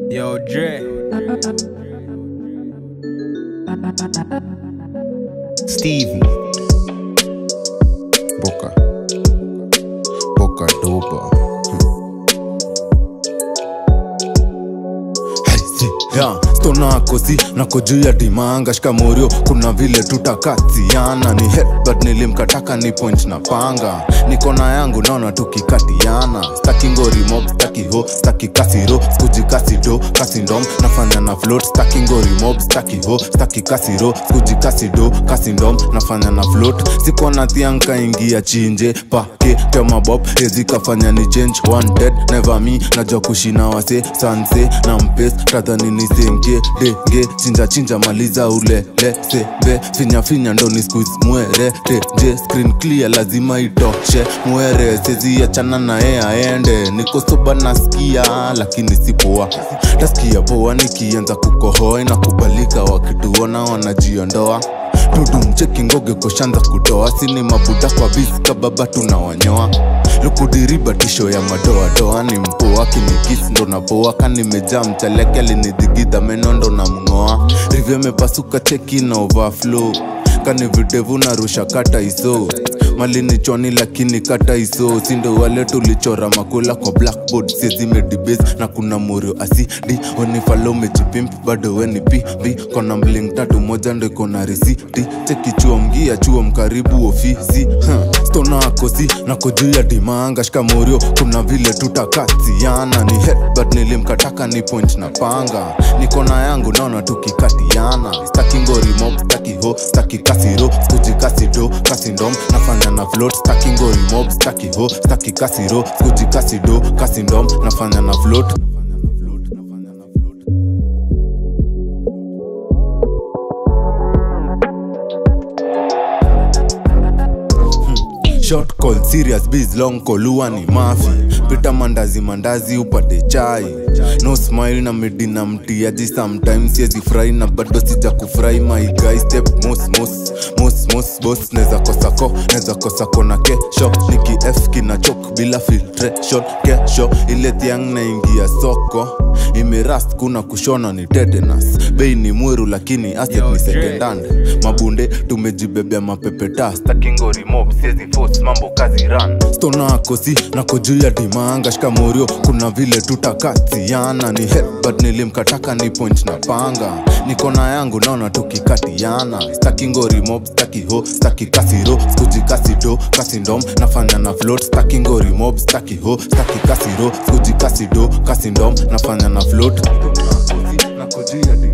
Yo, Dre. Stevie. Boca. Boca dopa. Yeah, stona kosi nako juu ya dimanga shikamorio kuna vile tutakatiana ni headbutt nilimkataka ni point na panga nikona yangu naona tukikatiana staki ngori mob staki ho staki kasiro skuji kasido kasindom nafanya na float staki ngori mob staki ho staki kasiro skuji kasido kasindom nafanya na float sikona thianka ingia chinje pake kama bob hezi kafanya ni change one dead never me najua kushina wase sanse na mpes tadhani nisenge denge chinja chinja maliza ulele sebe finya finya ndo ni squeeze mwere teje screen clear lazima itoshe mwere sezi achana naye aende niko soba nasikia lakini sipoa tasikia poa nikianza kukohoa inakubalika wakituona wanajiondoa tudumcheki ngoge koshanza kutoa sini mabuda kwa biska baba tunawanyoa lukudiriba tisho ya madoadoa ni mpoa kinikisi ndo napoa kanimejaa mchaleke alinidhigidha meno ndo na mng'oa rivyo imepasuka cheki na overflow kani videvu narusha kata iso malini chwani lakini kata iso sindo wale tulichora makula kwa blackboard siezimedibes na kuna murio asidi wenifalo mejipimp bado weni pipi kona mling tatu moja ndo iko na risiti cheki chuo mgia chuo mkaribu ofisi huh. stona akosi nako juu ya dimanga shikamorio kuna vile tutakatiana ni headbutt nilimkataka ni point na panga nikona yangu naona tukikatiana staki ngori mob staki ho staki kasiro skuji kasido kasindom nafanya na float staki ngori mob staki ho staki kasiro skuji kasido kasindom nafanya na float short call serious biz long call huwa ni mafi pita mandazi mandazi upate chai no smile na midi na mtiaji sometimes siezi furahi na bado sija kufurahi my guy step mos mos mos mos boss neza kosako neza kosako na kesho niki f kina chok bila filtration kesho ile thiang naingia soko imerast kuna kushona ni tetanus bei ni mweru lakini asset ni secondhand mabunde tumejibebea mapepeta stakingori mob siezi force mambo kazi run stona kosi nako juu ya dimanga shikamorio kuna vile tutakatiana ni headbutt nilimkataka ni point na panga nikona yangu naona tukikatiana staki ngori mob staki ho staki kasiro skuji kasido kasindom nafanya na float staki ngori mob staki ho staki kasiro skuji kasido kasindom nafanya na float nako juu ya dimanga